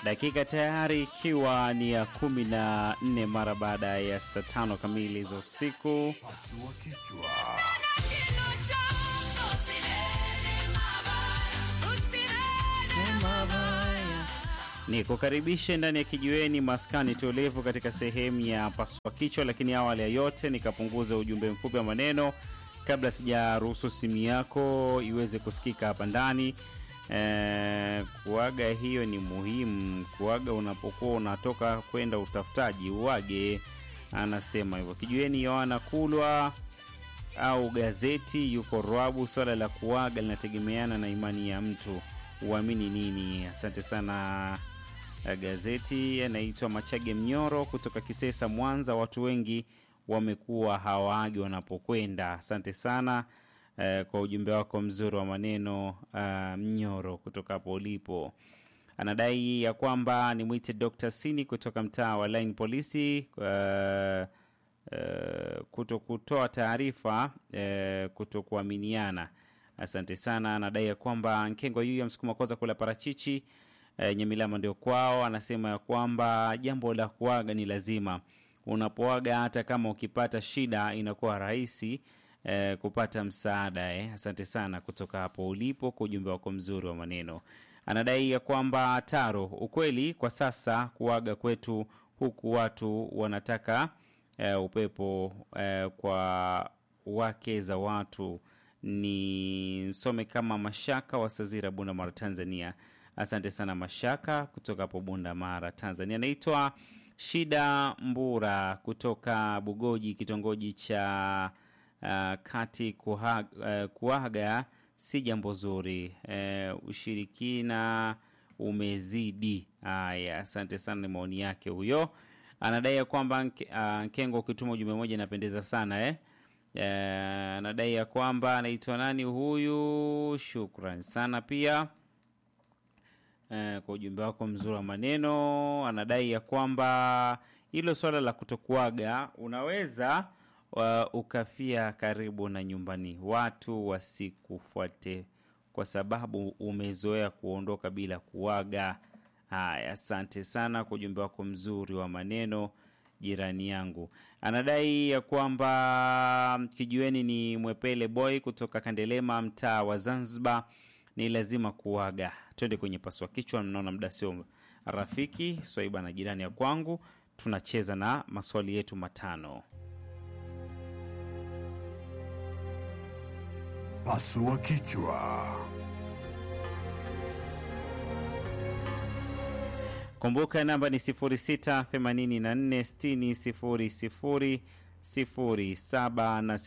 dakika tayari ikiwa ni ya kumi na nne mara baada ya saa tano kamili za usiku. Pasua kichwa. Ni kukaribishe ndani ya kijiweni maskani tulivu katika sehemu ya pasua kichwa, lakini awali ya yote nikapunguza ujumbe mfupi wa maneno kabla sijaruhusu simu yako iweze kusikika hapa ndani. Eh, kuaga hiyo ni muhimu. Kuaga unapokuwa unatoka kwenda utafutaji, uage. Anasema hivyo kijiweni. Yohana Kulwa au gazeti yuko Rwabu. Swala la kuaga linategemeana na imani ya mtu, uamini nini. Asante sana. Eh, Gazeti anaitwa Machage Mnyoro kutoka Kisesa, Mwanza. Watu wengi wamekuwa hawaagi wanapokwenda. Asante sana eh, kwa ujumbe wako mzuri wa maneno ah, Mnyoro kutoka hapo ulipo. Anadai ya kwamba ni mwite Dr. Sini kutoka mtaa wa Line Polisi eh, eh, kuto kutoa taarifa eh, kuto kuaminiana. Asante sana. Anadai ya kwamba Nkengo yu ya msukuma koza kula parachichi e, Nyamilama ndio kwao. Anasema ya kwamba jambo la kuaga ni lazima. Unapoaga hata kama ukipata shida inakuwa rahisi e, kupata msaada eh. Asante sana kutoka hapo ulipo kwa ujumbe wako mzuri wa maneno. Anadai ya kwamba Taro, ukweli kwa sasa kuaga kwetu huku watu wanataka e, upepo e, kwa wake za watu ni msome kama Mashaka wa Sazira, Bunda Mara, Tanzania. Asante sana Mashaka kutoka hapo Bunda Mara, Tanzania. Anaitwa Shida Mbura kutoka Bugoji, kitongoji cha uh, kati kuha, uh, kuaga si jambo zuri. Uh, ushirikina umezidi. Haya, asante sana, ni maoni yake huyo. Anadai ya kwamba Nke- uh, Nkengo, ukituma ujumbe moja inapendeza sana eh? Eh, anadai ya kwamba anaitwa nani huyu. Shukran sana pia eh, kwa ujumbe wako mzuri wa maneno. Anadai ya kwamba hilo swala la kutokuaga unaweza wa, ukafia karibu na nyumbani, watu wasikufuate kwa sababu umezoea kuondoka bila kuaga. Haya, asante sana kwa ujumbe wako mzuri wa maneno jirani yangu anadai ya kwamba kijiweni ni mwepele boy kutoka Kandelema, mtaa wa Zanzibar. Ni lazima kuaga. Twende kwenye paswa kichwa, mnaona muda sio rafiki. Swaiba na jirani ya kwangu, tunacheza na maswali yetu matano. Pasua kichwa. Kumbuka namba ni 0684600007 na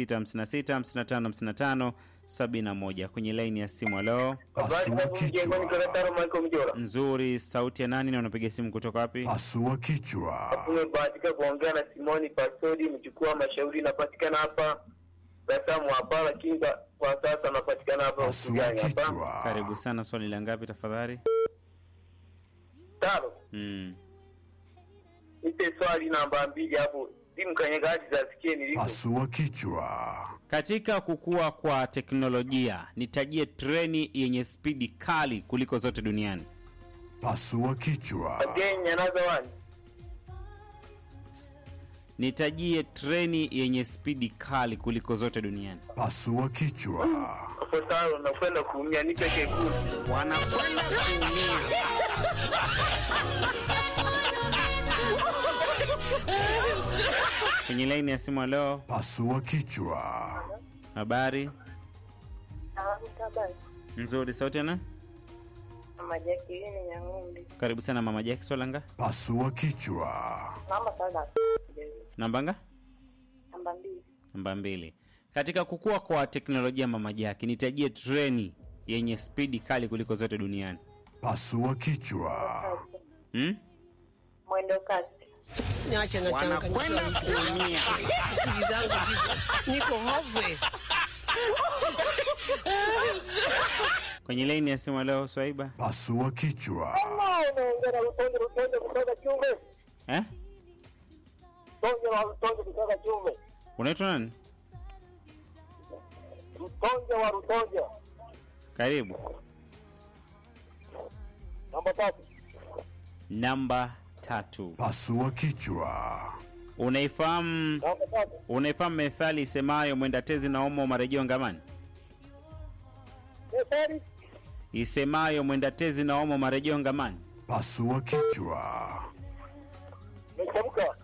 0656555571 kwenye laini ya simu. Alo, Pasua kichwa. nzuri. Sauti ya nani na unapiga simu kutoka wapi? Pasua kichwa. Umebahatika kuongea na Simoni Pasodi, mchukua mashauri, napatikana hapa Gasamu hapa, lakini kwa- kwa sasa napatikana hapa Pasua Ugani hapa kichwa. Karibu sana. Swali la ngapi tafadhali? tano. Mm. Nipe swali namba mbili hapo, simu kanyagaji zasikie niliko. Pasua kichwa. Katika kukua kwa teknolojia, nitajie treni yenye spidi kali kuliko zote duniani. Pasua kichwa. Again another one. Nitajie treni yenye spidi kali kuliko zote duniani. Pasua kichwa. Hapo sawa, nakwenda kuumia, nipe kekulu. Wanakwenda kuumia. Kwenye laini ya simu leo, Pasua kichwa. habari nzuri. Sauti ana Mama Jacqueline Nyang'umbi. karibu sana mama Jaki Solanga. Pasua kichwa. Namba sana. Nambanga Namba mbili. namba mbili. Katika kukua kwa teknolojia, mama Jaki, nitajie treni yenye spidi kali kuliko zote duniani. Pasua kichwa. Hmm? Mwendo kasi. Niache na wanakwenda kuumia. Akili zangu ziko niko hopeless. Kwenye laini ya simu leo, Swaiba Pasua kichwa. Unaongea na Lutonde, Lutonde kutoka Chumbe. eh? Lutonde wa Lutonde kutoka Chumbe. Unaitwa nani? Lutonde wa Lutonde. Karibu. Namba tatu. namba tatu. Pasua kichwa. Unaifahamu unaifahamu methali isemayo mwenda tezi na omo marejeo ngamani? Isemayo mwenda tezi na omo marejeo ngamani? Pasua kichwa. Metamka.